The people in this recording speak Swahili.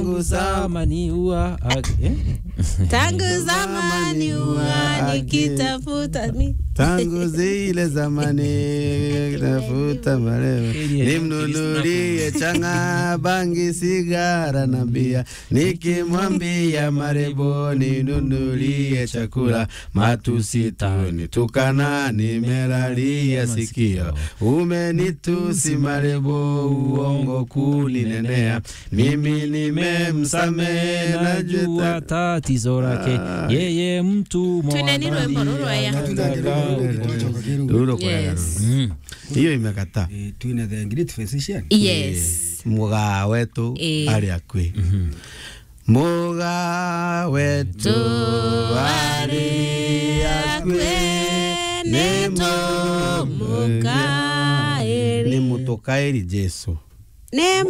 tangu zamani huwa eh? tangu zamani huwa nikitafuta mi tangu zile zamani tafuta marewe nimnunulie changa bangi sigara na bia nikimwambia marebo ninunulie chakula matusi tuni tukana nimelalia sikio umenitusi marebo uongo kuninenea mimi nimemsamehe najua najua tatizo lake yeye mtu Twine rwimbo ruru aya. Ruro kwa Yes. Mm. hiyo imekataa Eh, twine the great physician yes mugaa wetu Eh. arĩ akwi mugaa wetu arĩ akwi nĩ mũmukaĩri. mũtukaĩri jesu nĩ